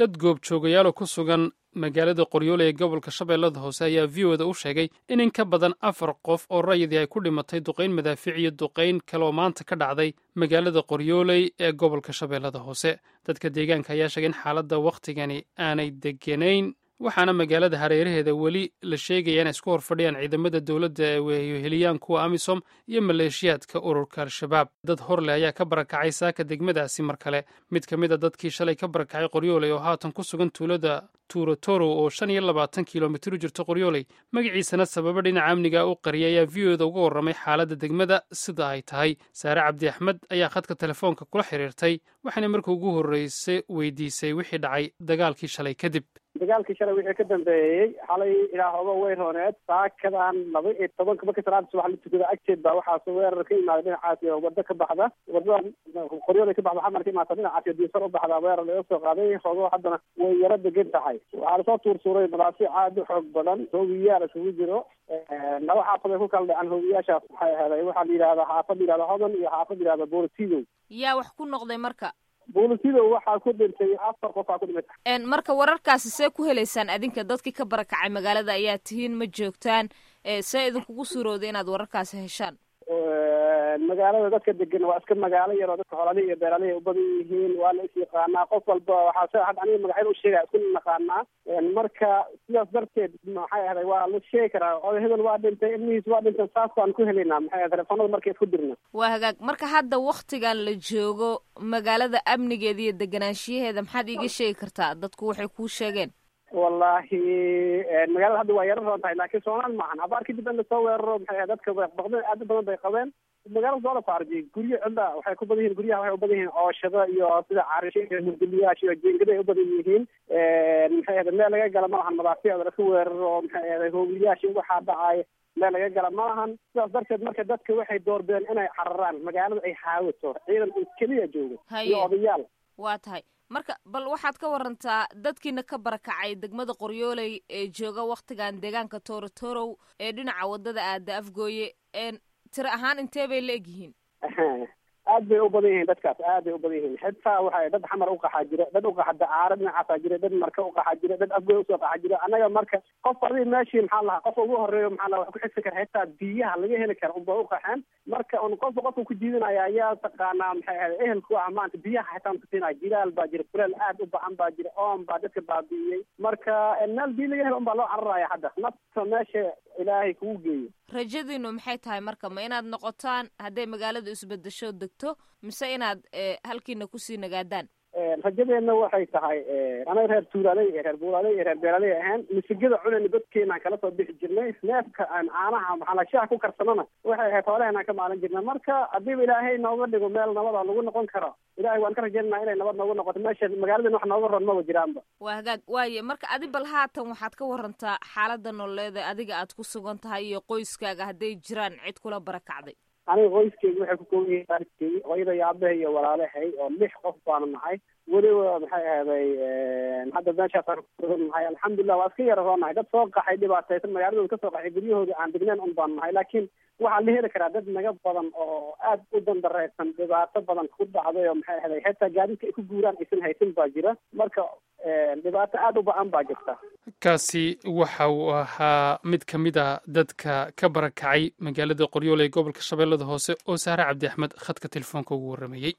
dad goobjoogayaalo ku sugan magaalada qoryoole ee gobolka shabeellada hoose ayaa v o da u sheegay in in ka badan afar qof oo rayidii ay ku dhimatay duqayn madaafiic iyo duqayn kaleoo maanta ka dhacday magaalada qoryooley ee gobolka shabeellada hoose dadka deegaanka ayaa sheegay in xaaladda wakhtigani aanay deganayn waxaana magaalada hareeraheeda weli la sheegaya inay isku horfadhiyaan ciidamada dowladda ee weheliyaan kuwa amisom iyo maleeshiyaadka ururka al-shabaab dad horleh ayaa ka barakacay saaka degmadaasi mar kale mid ka mid a dadkii shalay ka barakacay qoryooley oo haatan ku sugan tuulada tuurotoro oo shan iyo labaatan kilomitir u jirta qoryooley magaciisana sababa dhinaca amniga u qariyay ayaa v o da uga warramay xaaladda degmada sida ay tahay saare cabdi axmed ayaa khadka telefoonka kula xiriirtay waxaana markii ugu horreysay weydiisay wixii dhacay dagaalkii shalay kadib dagaalkii shalay wixii ka dambeeyey xalay ilaahoba way rooneed saakadan laba iyo tobanka markii salaada subax la tukada agteed baa waxaas weerar ka imaaday dhinacaas iyo wado ka baxda wadada qoryoolay ka baxda xamar ka imaata dhinacaas iyo diisar u baxdaa weerar laga soo qaaday hoogo haddana way yaro degan tahay waxaa lasoo tuursuuray madaafiic aad u xoog badan hoogiyaal isugu jiro laba xaafad ay ku kala dhaceen hoogiyaashaas waxay ahaday waxaa la yidhahdaa xaafad la yidhahda hodan iyo xaafad la yidhahda boortidow yaa wax ku noqday marka boolisidow waxaa ku dhintay afar qof aa ku dhimatay marka wararkaasi see ku helaysaan adinka dadkii ka barakacay magaalada ayaa tihiin ma joogtaan see idinkugu suurowday inaad wararkaasi heshaan magaalada dadka degan waa iska magaalo yaroo dadka xoolalihi iyo beeralihi u badan yihiin waa la is yaqaanaa qof walba waxaa se had aniga magacyada u sheegaya isku naqaanaa marka sidaas darteed maxay ahday waa la sheegi karaa oday hebel waa dhintay ilmihiis waa dhintay saas baan ku helaynaa maxay telefoonada markay isku dirna waa hagaag marka hadda waktigan la joogo magaalada amnigeeda iyo deganaanshiyaheeda maxaad iiga sheegi kartaa dadku waxay kuu sheegeen wallahi magaalada hadda waa yaro roon tahay laakiin soomaal maahan abaar kadib in lasoo weeraro maxay dadka baqdeen aad u badan bay qabeen magaalada soo la faarjiyay guryo cidla waxay ku badan yihiin guryaha waxay u badan yihiin ooshada iyo sida carisha murduliyaasha iyo jeengada ay u badan yihiin maxay ahday meel laga gala malahan madaafiicda laska weeraro maxay ahday hoogiyaasha waxaa dhacay meel laga gala malahan sidaas darteed marka dadka waxay doorbideen inay cararaan magaalada ay haawato ciidan keliya joogo iyo odayaal waa tahay marka bal waxaad ka warantaa dadkiina ka barakacay degmada qoryooley ee jooga waktigan deegaanka toorotorow ee dhinaca wadada aada afgooye tiro ahaan intee bay la egyihiin aad bay u badan yihiin dadkaas aad bay u badan yihiin xitaa waxa dad xamar uqaxaa jira dad uqaxa dacaaro dhinacaasaa jira dad marka uqaxaa jira dad afgoy usoo qaxa jira annaga marka qof adi meeshii maxaa lahaa qofka ugu horeeyo maxaa laha wax ku xigsi kara xitaa biyaha laga heli kara unba uqaxeen marka un qofka qofka ku diidanaya ayaa taqaanaa maxay ahayd ehelku ah maanta biyaha xitaa kusiinaya jilaal baa jira kuleel aad u bacan baa jira oon baa dadka baabi'iyey marka meel biyo laga helo un baa loo cararaya hadda nafta meesha ilaahay kugu geeyo rajadiinu maxay tahay marka ma inaad noqotaan hadday magaalada isbedesho degto mise inaad halkiina kusii nagaadaan rajadeenna waxay tahay anaga reer tuulaaley iyo reer buulaaley iyo reer beeraaley ahaan misigada cunayna dadkeenaan kala soo bixi jirnay neefka aan caanaha maxaa shaha ku karsanana waxay ahayd xoolaheenaan ka maalin jirnay marka haddiiba ilaahay nooga dhigo meel nabada lagu noqon karo ilahay waan ka rajaynaa inay nabad noogu noqoto meesha magaaladen wax nooga ron maba jiraanba waa hagaag waaye marka adi bal haatan waxaad ka warantaa xaalada nololeeda adiga aad ku sugan tahay iyo qoyskaaga hadday jiraan cid kula barakacday aniga qoyskeyga waxay ku kooban yihiin waalidkeygi hooyada iyo aabahay iyo walaalahay oo lix qof baanu nahay weliba maxay ahday hadda meeshaasaan kusugan nahay alxamdulilah waa iska yara roonahay dad soo qaxay dhibaataysan magaaladooda kasoo qaxay guryahooda aan degneen un baanu nahay laakiin waxaa la heli karaa dad naga badan oo aad u dandareysan dhibaato badan ku dhacday oo maxay ahday xitaa gaadiidka ay ku guuraan aysan haysan baa jira marka dhibaato aada u ba-an baa jirta kaasi waxa uu ahaa mid ka mid a dadka ka barakacay magaalada qoryoole ee gobolka shabeellada hoose oo saare cabdi axmed khadka telefoonka ugu warramayey